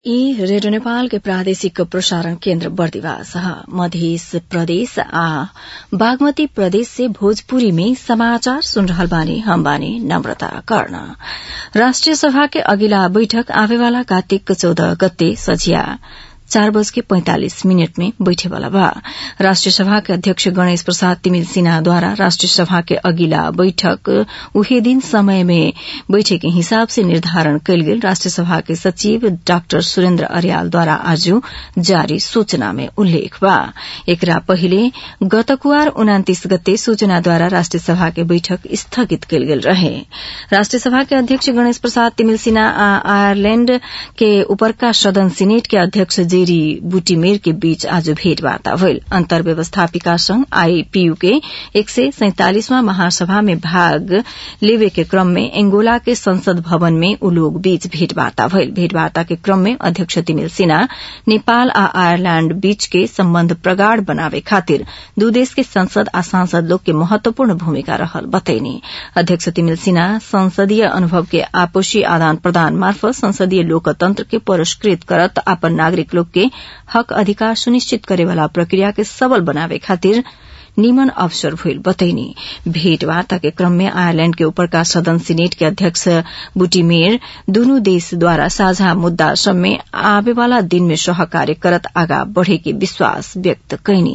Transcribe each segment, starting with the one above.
यी रेडियो नेपाल के प्रादेशिक प्रसारण केन्द्र बर्दिवास मध्य प्रदेश आ बागमती प्रदेश से भोजपुरी में समाचार सुन रहल बानी हम बानी नम्रता कर्ण राष्ट्रिय सभा के अगिला बैठक आवेवाला कार्तिक चौदह गते सझिया चार बज के पैंतालिस मिनट में बैठेवाला बा राष्ट्रिय सभा के अध्यक्ष गणेश प्रसाद तिमिल सिन्हाद्वारा राष्ट्रिय सभा के अगिला बैठक उहे दिन समय में बैठे के हिसाब से निर्धारण कयल गेल राष्ट्रिय सभा के सचिव डाक्टर सुरेन्द्र अर्यालद्वारा आज जारी सूचना में उल्लेख बा एकरा पहिले गत कुवार उनातिस गते सूचनाद्वारा राष्ट्रिय सभा के बैठक स्थगित कयल गेल रहे राष्ट्रिय सभा के अध्यक्ष गणेश प्रसाद तिमिल सिन्हा आ आयरलैंड के उपरका सदन सिनेट के अध्यक्ष जे जेरी बुटीमेर के बीच आज भेटवार्ता भइल अन्तर व्यवस्थापिका संघ आईपीयू के एक सय सैंतालिसवां महासभा में भाग लेवे के क्रम में एंगोला के संसद भवन में उ लोग बीच भेटवार्ता भइल भेटवार्ता के क्रम में अध्यक्ष तिमिल सिन्हा नेपाल आ आयरलैंड बीच के सम्बन्ध प्रगाढ़ बनावे खातिर दू देश के संसद आ सांसद लोग के महत्वपूर्ण भूमिका रहल बतैनी अध्यक्ष तिमिल सिन्हा संसदीय अनुभव के आपसी आदान प्रदान मार्फत संसदीय लोकतंत्र के पुरस्कृत करत अपन नागरिक लोग के हक अधिकार सुनिश्चित करेवाला प्रक्रिया के सबल बनावे खातिर निमन अवसर भइल बतैनी भेटवार्ता के क्रम में आयरलैंड के ऊपरका सदन सीनेट के अध्यक्ष बुटीमेर दुनू देशद्वारा साझा मुद्दा सब में आवेवाला दिन में सहकार्य करत आगा बढ़े के विश्वास व्यक्त कैनी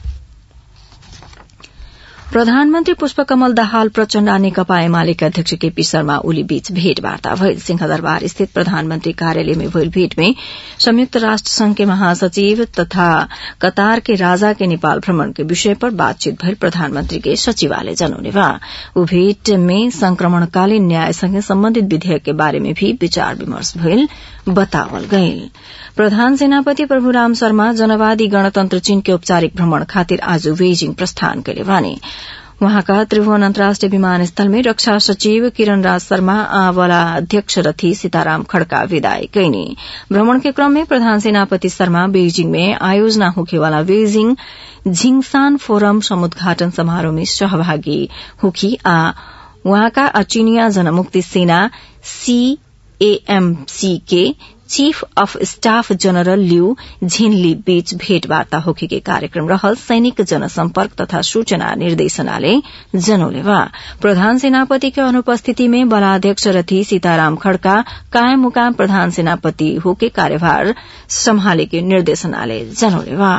प्रधानमन्त्री पुष्पकमल दाहाल प्रचण्ड आ नेकपा एमालेका अध्यक्ष केपी शर्मा ओली बीच भेटवार्ता भइल सिंहदरबार स्थित प्रधानमन्त्री कार्यालय में भइल भेट में संयुक्त राष्ट्र संघ के महासचिव तथा कतार के राजा के नेपाल भ्रमण के विषय पर बातचीत भइल प्रधानमन्त्री के सचिवालय जनौने बा ऊ भेट में संक्रमणकालीन न्यायसँगै सम्बन्धित विधेयक के बारे में भी विचार विमर्श भइल बतावल गइल प्रधान सेनापति प्रभुराम शर्मा जनवादी गणतन्त्र चीन के औपचारिक भ्रमण खातिर आज बेजिङ प्रस्थान कले भने वहाँका त्रिभुवन अन्तर्राष्ट्रिय विमानस्थल में रक्षा सचिव किरण राज शर्मा आ वाला अध्यक्ष रथी सीताराम खड़का विदाई कैनी भ्रमण के क्रम में प्रधान सेनापति शर्मा बेजिङ में आयोजना होखेवाला बेजिङ झिङसान फोरम समुद्घाटन समारोह में सहभागी होखी आ वहाँका चीनिया जनमुक्ति सेना सीएएमसी के chief of staff general Liu Zhenli बीच भेटवार्ता होखे के कार्यक्रम रहल सैनिक जनसम्पर्क तथा सूचना निर्देशनालय जनौले बा प्रधान सेनापति के अनुपस्थिति में बलाध्यक्ष रथी सीताराम खड़का कायम मुकाम प्रधान सेनापति होके कार्यभार सम्हाले के निर्देशनालय जनौले बा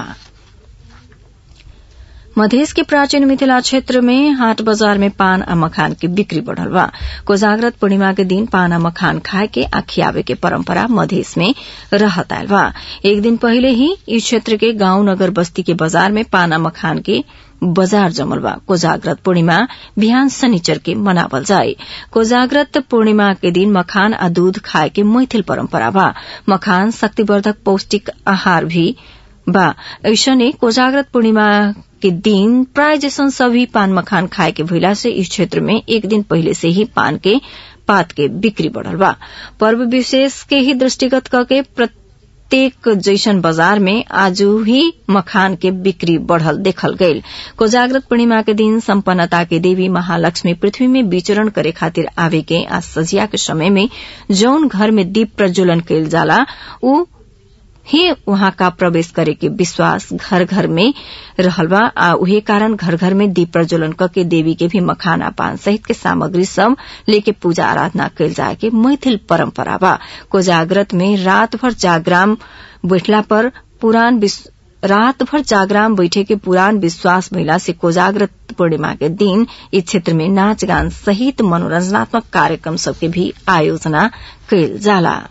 मधेश के प्राचीन मिथिला क्षेत्र में हाट बाजार में पान आ मखान के बिक्री बढ़ल बा कोजाग्रत पूर्णिमा के दिन पान आ मखान खाए के आ खियावे के परंपरा मधेश में रहत आयल बा एक दिन पहले ही इस क्षेत्र के गांव नगर बस्ती के बाजार में पान आ मखान के बजार जमल बा कोजाग्रत पूर्णिमा बिहान शनिचर के मनावल जाए कोजाग्रत पूर्णिमा के दिन मखान आ दूध खाए के मैथिल परंपरा बा मखान शक्तिवर्धक पौष्टिक आहार भी बा ऐसने कोजाग्रत पूर्णिमा के दिन प्राय जैसन सभी पान मखान खाए के भइला से इस क्षेत्र में एक दिन पहले से ही पान के पात के बिक्री बढ़ल बा पर्व विशेष के ही दृष्टिगत करके प्रत्येक जैसन बाजार में आज ही मखान के बिक्री बढ़ल देखल गईल कोजाग्रत पूर्णिमा के दिन संपन्नता के देवी महालक्ष्मी पृथ्वी में विचरण करे खातिर आवे के आज सजिया के समय में जौन घर में दीप प्रज्वलन कईल जाला उ ही वहां का प्रवेश करे के विश्वास घर घर में रहल बा आ उहे कारण घर घर में दीप प्रज्वलन के देवी के भी मखाना पान सहित के सामग्री सब लेके पूजा आराधना कल जाए के मैथिल परंपरा बा कोजाग्रत में रात भर जागराम बैठला पर पुरान रात भर जागराम बैठे के पुरान विश्वास महिला से कोजाग्रत पूर्णिमा के दिन इस क्षेत्र में नाच गान सहित मनोरंजनात्मक कार्यक्रम सबके भी आयोजना कयल जाला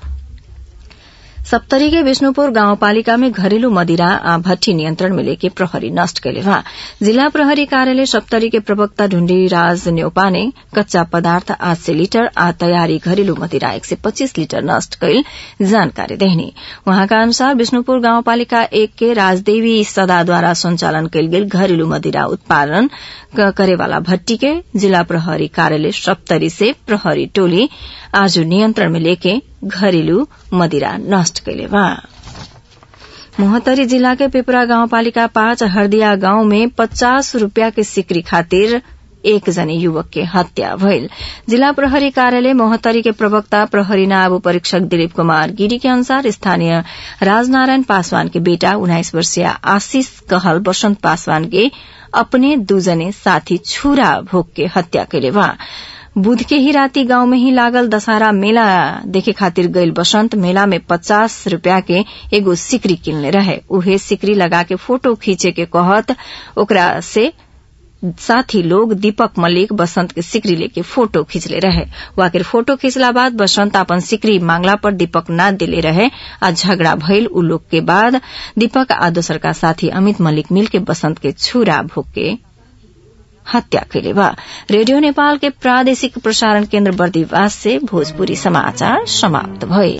सप्तरी के विष्णुपुर गाउँपालिका में घरेलू मदिरा आ भट्टी नियन्त्रण में लेके प्रहरी नष्ट कैले वहाँ जिला प्रहरी कार्यालय सप्तरी के प्रवक्ता ढुण्डी राज न्यौपा ने कच्चा पदार्थ आठ सय लिटर आ तयारी घरेलू मदिरा एक सय पच्चीस लिटर नष्ट कैल जानकारी देहनी वहाँका अनुसार विष्णुपुर गाउँपालिका एक के राजदेवी सदाद्वारा संचालन कैल गेल घरेलू मदिरा उत्पादन करेवाला भट्टी के जिला प्रहरी कार्यालय सप्तरी से प्रहरी टोली आज नियन्त्रण में लेके घरेलू मदिरा नष्ट कैले बा मोहतरी जिला के पिपरा गाउँपालिका पाँच हरदिया गाउँ में पचास रूपियाँ के सिक्री खातिर एक जने युवक के हत्या भइल जिल्ला प्रहरी कार्यालय मोहतरी के प्रवक्ता प्रहरी नाब परीक्षक दिलीप कुमार गिरी के अनुसार स्थानीय राजनारायण पासवान के बेटा उन्नाइस वर्षीय आशीष कहल बसंत पासवान के अपने दूजने साथी छुरा भोग के हत्या कैले बा बुध के ही राती गांव में ही लागल दशहरा मेला देखे खातिर गईल बसंत मेला में पचास रूपया के एगो सिकरी किनले रहे उहे सिकरी लगा के फोटो खींचे के कहत ओकरा से साथी लोग दीपक मल्लिक बसंत के सिकरी लेके फोटो खींचले रहे वाकिर फोटो खींचला बाद बसंत अपन सिकरी मांगला पर दीपक न दिले रहे आ झगड़ा भइल उ लोग के बाद दीपक आ दोसर का साथी अमित मल्लिक मिल के बसंत के छुरा भोग के हत्या कैले बा रेडियो नेपाल के प्रादेशिक प्रसारण केन्द्र बर्दिवास से भोजपुरी समाचार समाप्त भए